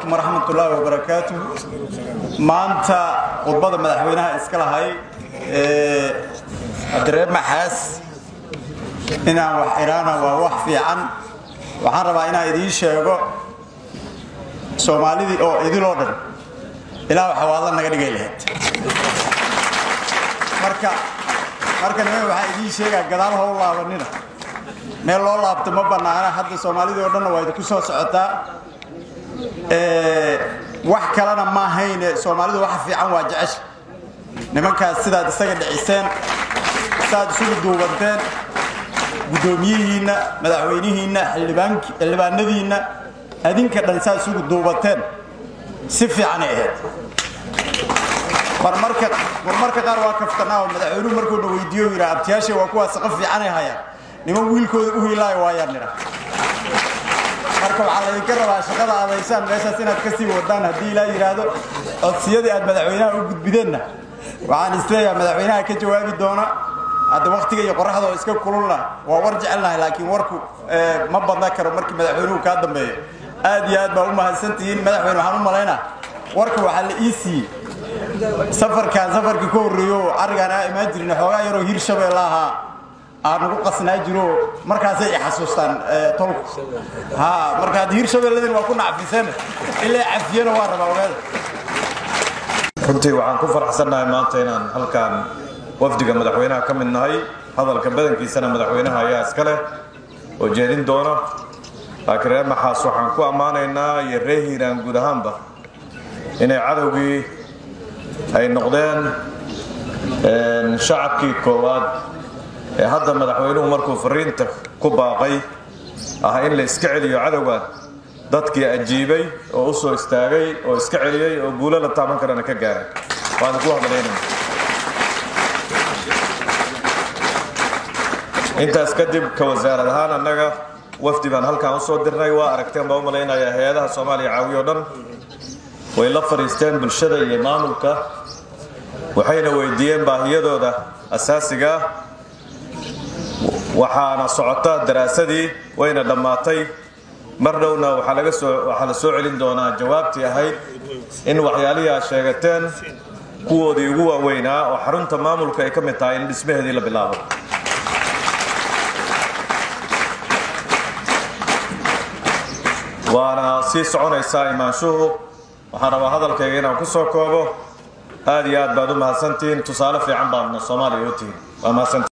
calaykum waraxmat ullaahi wabarakaatu maanta khudbada madaxweynaha iska lahay cabdiree maxaas inaan wax iraana waa wax fiican waxaan rabaa inaan idiin sheego soomaalidii oo idiloo dhan ilaa xawaadla naga dhigay lahayd marka marka niman waxaa idiin sheegaa gadaal how laabanina meel loo laabto ma bannaana hadda soomaalidii oo dhanna waa idinku soo socotaa wax kalena ma ahayne soomaalidu waxa fiican waa jecesha nimankaas sidaad isaga dhiciseen saad isugu duubanteen guddoomiyihiinna madaxweynihiinna xildhibaanadiinna adinka dhan saad isugu duubateen si fiicanay ahayd marmarka qaar waa kaftanaa oo madaxweynuhu markuuna weydiiyo yidhaa abtiyaasha waa kuwaas saqa fiicanay hayaan niman wiilkooda u hiilaayo waayaan nidha marka waxaa laydinka rabaa shaqada adaysaan meeshaas inaad ka sii wadaan haddii ilaa yidhaahdo codsiyadii aad madaxweynaha u gudbideenna waxaan isleeyaha madaxweynaha ka jawaabi doona hadda waktiga iyo qoraxda oo iska kululna waa war jecelnahay laakiin warku ma badna karo markii madaxweynuhu kaa dambeeyo aad iyo aad baa u mahadsantihiin madaxweyne waxaan u malaynaa warka waxaa la ii siiyey safarkaan safarkii ka horreeyo oo carrigaan aa imaan jirin xoogaa yaroo hir shabeella ahaa aan ugu qasnaa jiro markaasay i xasuustaan tolku ha marka haddii hir shabeelladin waa ku nacfiseen ilaa cafiyana waa rabaa ogaada runtii waxaan ku faraxsannahay maanta inaan halkaan wafdiga madaxweynaha ka mid nahay hadalka badankiisana madaxweynaha ayaa iska leh oo jeedin doona laakiin reer maxaas waxaan ku ammaanaynaa iyo reer hiiraan guud ahaanba inay cadowgii ay noqdeen shacabkii koowaad ee hadda madaxweynuhu markuu fariinta ku baaqay ah in la iska celiyo cadowgan dadkii ajiibay oo u soo istaagay oo iska celiyey oo guulo la taaban karana ka gaaray waan ku hadlaynana intaas kadib ka wasaarad ahaan annaga wafdi baan halkaan usoo dirnay waa aragteen baa u malaynayaa hay-adaha soomaaliya caawiyo dhan way la fadhiisteen bulshada iyo maamulka waxayna weydiiyeen baahiyadooda asaasigaa waxaana socota daraasadii wayna dhammaatay mar dhowna waxaa la soo celin doonaa jawaabtii ahayd in waxyaalihii aad sheegateen kuwoodii ugu waaweynaa oo xarunta maamulka ay ka mid tahay in dhismaheedii la bilaabo waana sii soconaysaa imaanshuhu waxaan rabaa hadalkayga inaan ku soo koobo aad iyo aad baad u mahadsantihiin tusaale fiican baadna soomaaliya u tihiin waa mahadsantihiin